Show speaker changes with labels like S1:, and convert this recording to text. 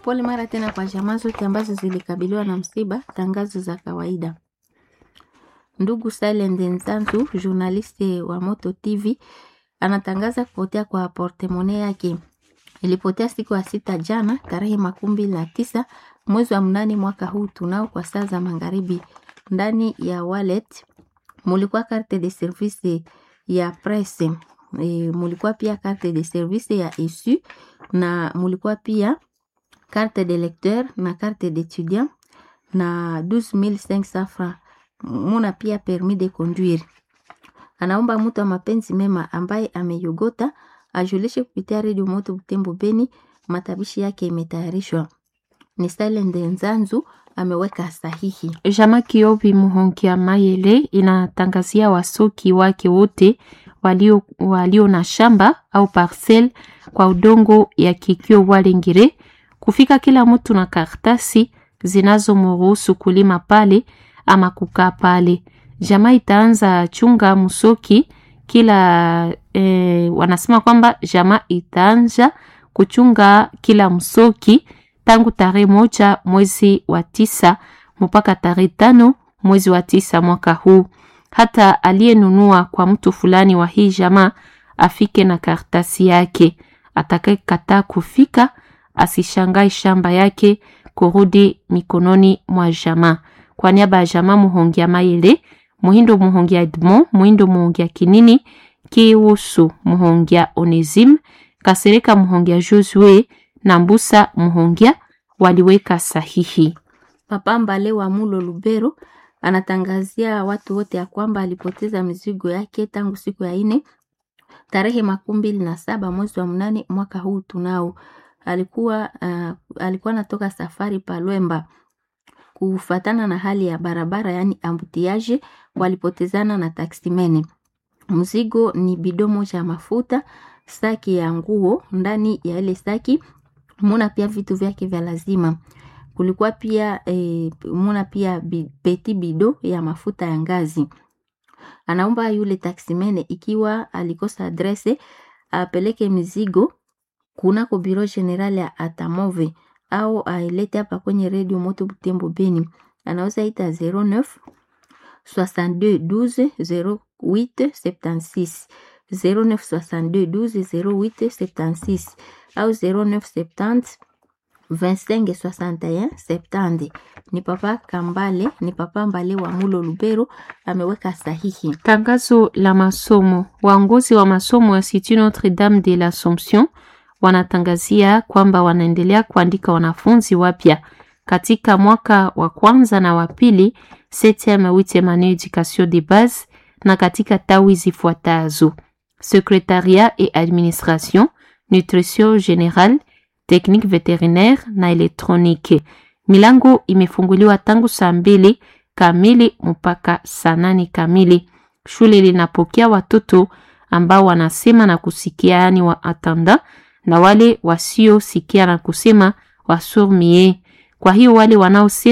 S1: Pole mara tena kwa jamaa zote ambazo zilikabiliwa na msiba. Tangazo za kawaida. Ndugu Silent Nzanzu, journaliste wa Moto TV, anatangaza kupotea kwa portemone yake. Ilipotea siku ya sita jana tarehe makumi mbili na tisa mwezi wa mnane mwaka huu tunao kwa saa za magharibi. Ndani ya wallet mulikuwa carte de service ya presse e, mulikuwa pia carte de service ya isu na mulikuwa pia carte de lecteur na carte d'étudiant na 12500 francs. Muna pia permis de conduire. Anaomba mtu wa mapenzi mema ambaye ameyogota ajulishe kupitia redio Moto Butembo Beni. Matabishi yake imetayarishwa. Ni Silent Nzanzu ameweka sahihi.
S2: Jama Kiobi Muhongia Mayele inatangazia wasoki wake wote walio, walio na shamba au parcel kwa udongo ya Kikio Walengire kufika kila mtu na karatasi zinazomruhusu kulima pale ama kukaa pale. Jamaa itaanza chunga msoki kila eh, wanasema kwamba jamaa itaanza kuchunga kila msoki tangu tarehe moja mwezi wa tisa mpaka tarehe tano mwezi wa tisa mwaka huu. Hata aliyenunua kwa mtu fulani wa hii jamaa afike na karatasi yake. Atakayekataa kufika asishangae shamba yake kurudi mikononi mwa jamaa. Kwa niaba ya jamaa Muhongia Mayele, Muhindo Muhongia Edmond, Muhindo Muhongia Kinini, Kiusu Muhongia Onesim, Kasereka Muhongia Josue na Mbusa Muhongia waliweka sahihi.
S1: Papa Mbale wa Mulo Lubero anatangazia watu wote ya kwamba alipoteza mizigo yake tangu siku ya ine tarehe makumi mbili na saba mwezi wa mnane mwaka huu tunao. Alikuwa uh, alikuwa anatoka safari Palwemba kufatana na hali ya barabara, yani ambutiaje, walipotezana na taksimene. Mzigo ni bido moja ya mafuta, saki ya nguo. Ndani ya ile saki muna pia vitu vyake vya lazima. Kulikuwa pia e, muna pia bi, peti bido ya mafuta ya ngazi. Anaomba yule taksimene ikiwa alikosa adrese apeleke mizigo kunako biro general ya Atamove au ailete hapa kwenye redio Moto Butembo Beni. Anaweza ita 09 62 12 08 76 09 62 12 08 76 au 09 70 25 61 70. Ni papa Kambale, ni papa Mbale wa Mulo Lubero ameweka sahihi.
S2: Tangazo la masomo. Waongozi wa masomo ya Institut Notre Dame de l'Assomption wanatangazia kwamba wanaendelea kuandika wanafunzi wapya katika mwaka wa kwanza na wa pili 7e 8e annee education de base na katika tawi zifuatazo: secretariat et administration, nutrition générale, technique vétérinaire na elektroniki. Milango imefunguliwa tangu saa mbili kamili mpaka saa nane kamili. Shule linapokea watoto ambao wanasema na kusikia, yani wa atanda na wale wasiosikia na kusema wasourds-muets. Kwa hiyo wale wanaosema